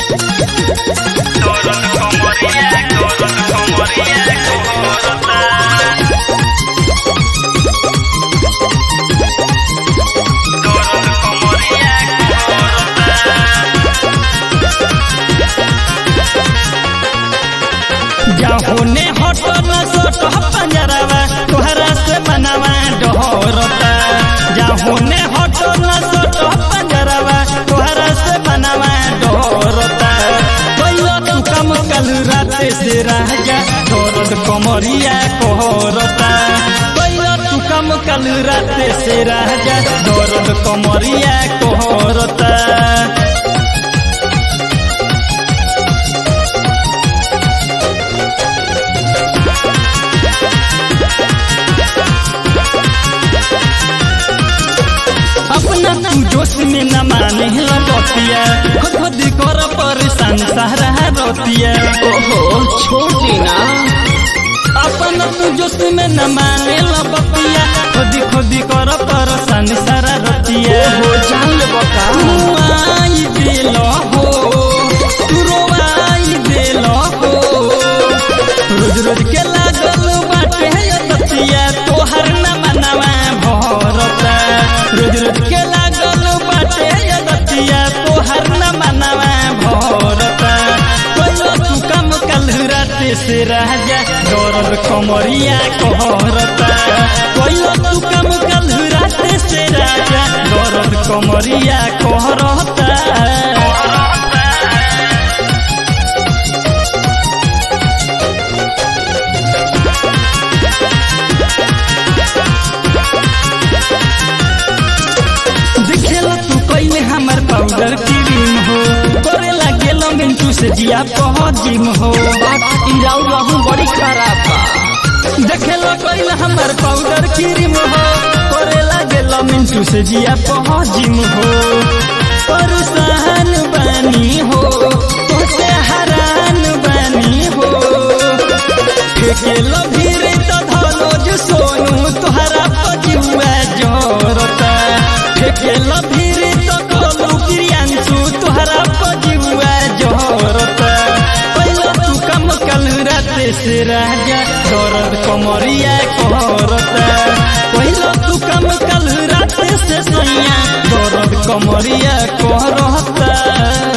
जाहोने हटो न सोटो पंजरवा तोहरा से मनवा डोरता जाहोने हटो न सोटो पंजरवा तोहरा से मनवा डोरता कोइलो तू कम कल रात से राजा दर्द कमरिया कोहरता कोइलो तू कम कल रात से राजा दर्द कमरिया कोहरता अपना तू जोश में न माने लतिया खुद खुद कर परेशान सहरा रोतिया ओहो छोड़ देना अपना तू जोश में न माने लतिया खुद खुद कर परेशान सारा रोतिया ओहो जान ले बका तू आई दिल हो तू रोवाई दिल हो रोज रोज के लागल बाटे दतिया तोहर न मनवा भरता रोज रोज के लागल बाटे दतिया तोहर न मनवा भरता कोइलो तू कम कल रात से राजा दौरल कमरिया कहरता कोइलो तू कम कल रात से राजा दौरल कमरिया कहरता देखेला तू कइले हमर पाउडर क्रीम हो करे लागेलो मिंटू से जिया पह जिम हो इराउ रहू बड़ी खराब बा देखेला कइले हमर पाउडर क्रीम हो करे लागेलो मिंटू से जिया पह जिम हो परेशान बानी हो तोते हरान बानी हो फेकेलो भीरे तो धलो जो सोनू तोहरा पजुआ जोरता फेकेलो भीरे तो कोलू प्रियांशु तोहरा पजुआ जोरता पहले तू कम कल रात से राजा दर्द कमरिया कोरता पहले तू कम कल रात से सैया दर्द कमरिया कोरता